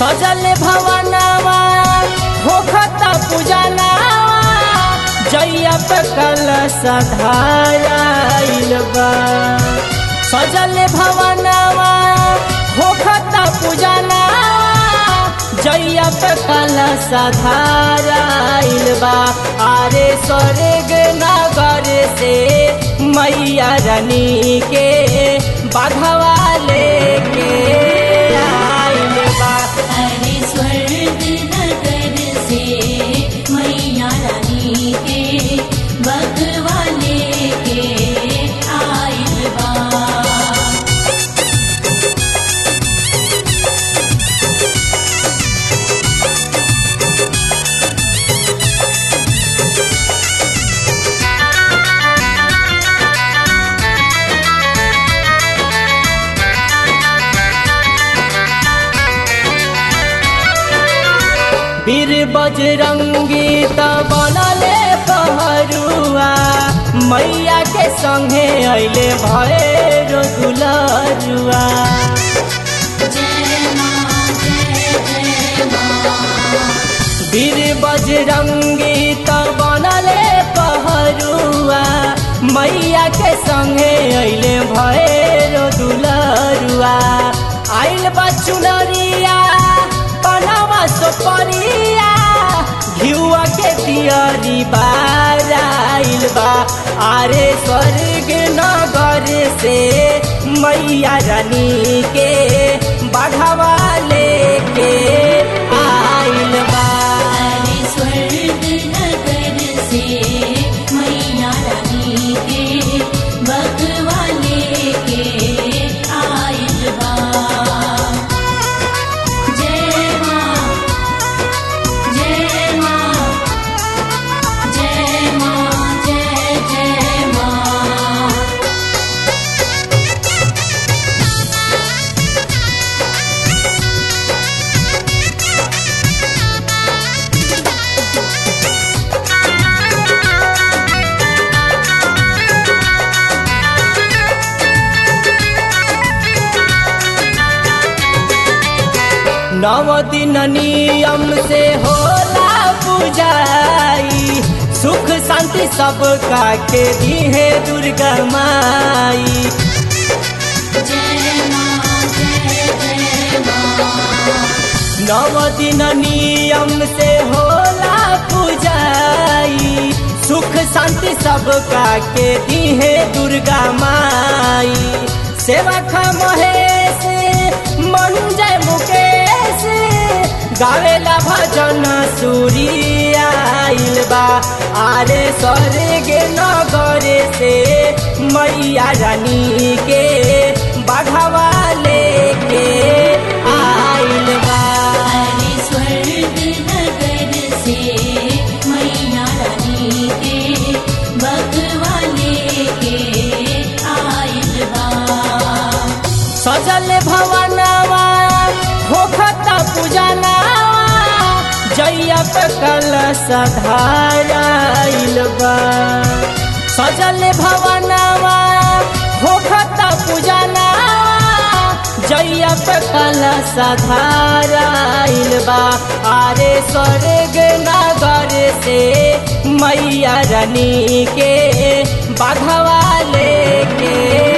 सजल भवनवा होखता पूजनवा जैया पे कल सधाराइल बा सजल भवनवा होखता पूजनवा जैया पे कल सधाराइल बा आरे स्वर्ग नगर से मैया रानी के बाघवा लेके आइल बा अरे स्वर्ग नगर से मैया रानी के बगवाले के आइल बा वीर बजरंगी त बनले पहरुआ मैया के संगे अइले भैरो दुलरुआ जय माँ जय जय माँ वीर बजरंगी त बनले पहरुआ मैया के संगे अइले भैरो दुलरुआ आइल बा चुनरिया पनावा सोपरिया घिउआ के दियरी बाराइल बा आरे स्वर्ग नगर से मैया रानी के बाघवा लेके आइल बा अरे स्वर्ग नगर से मैया रानी के बगवाले के आइल बा जय माँ जय माँ जय माँ जय जय माँ नव दिन नियम से होला पूजाई सुख शांति सब का के दिहे दुर्गा माई जय माँ जय जय माँ नव दिन नियम से होला पूजाई सुख शांति सब का के दिहे दुर्गा माई सेवा खा महेश मन जय मुकेश गावेला भजन सूर्याइल बा आरे स्वर्ग नगर से मैया रानी के बाघवा लेके आइल बा अरे स्वर्ग नगर से मैया रानी के बगवाले के आइल बा सजल भवनवा होखता पूजनवा जैया पे कल सधाराइल बा सजल भवनवा होखता पूजनवा जैया पे कल सधाराइल बा आरे स्वर्ग नगर से मैया रानी के बाघवा लेके